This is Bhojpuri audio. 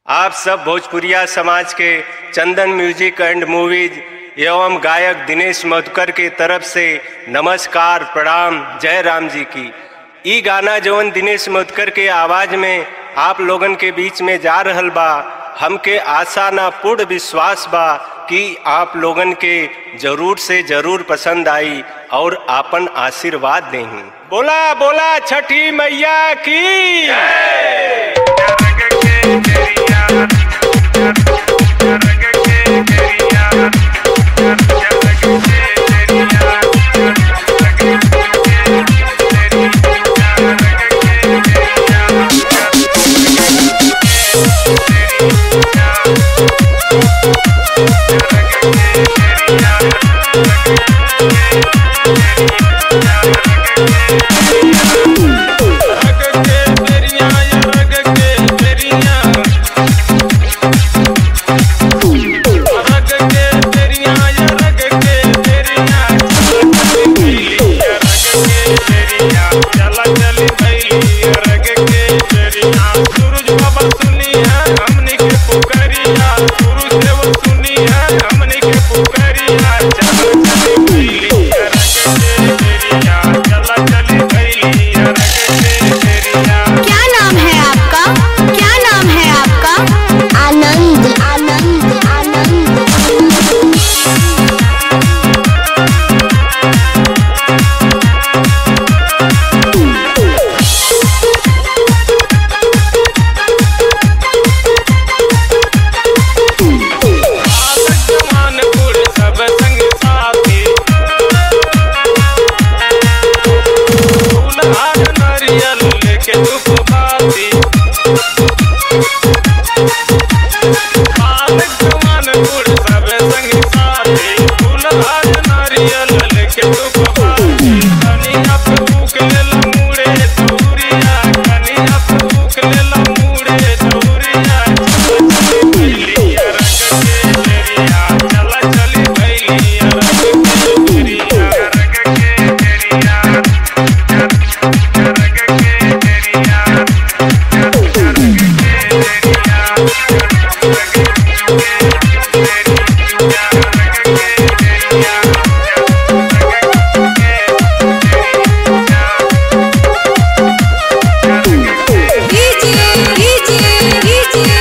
आप सब भोजपुरिया समाज के चंदन म्यूजिक एंड मूवीज एवं गायक दिनेश मधुकर के तरफ से नमस्कार प्रणाम जय राम जी की ई गाना जवन दिनेश मधुकर के आवाज में आप लोगन के बीच में जा रहल बा हमके आशा ना पूर्ण विश्वास बा कि आप लोगन के जरूर से जरूर पसंद आई और आपन आशीर्वाद देही बोला बोला छठी मैया की रग के तेरिया या रग के तेरिया रग के तेरिया या रग के तेरिया चला चली भैली रग के तेरिया सूरज बाबा सुनी है हमनी के पुकरिया सूरज देव सुनी है हमनी के पुकरिया चला चली भैली रग के तेरिया चला चली भैली रग के तेरिया क्या नाम है आपका क्या नाम है आपका आनंद आनंद आनंद जमानपुर सब संग साथी फूल हार नारियल लेके धूप बाती आल जमानपुर सब संग साथी फूल हार नारियल लेके धूप बाती कनिया पे भूख लेला मुड़े दौरिया कनिया पे भूख लेला मुड़े दौरिया चला चली भैलिया रग के तेरिया रग के तेरिया रग के तेरिया रग के कीजिए कीजिए कीजिए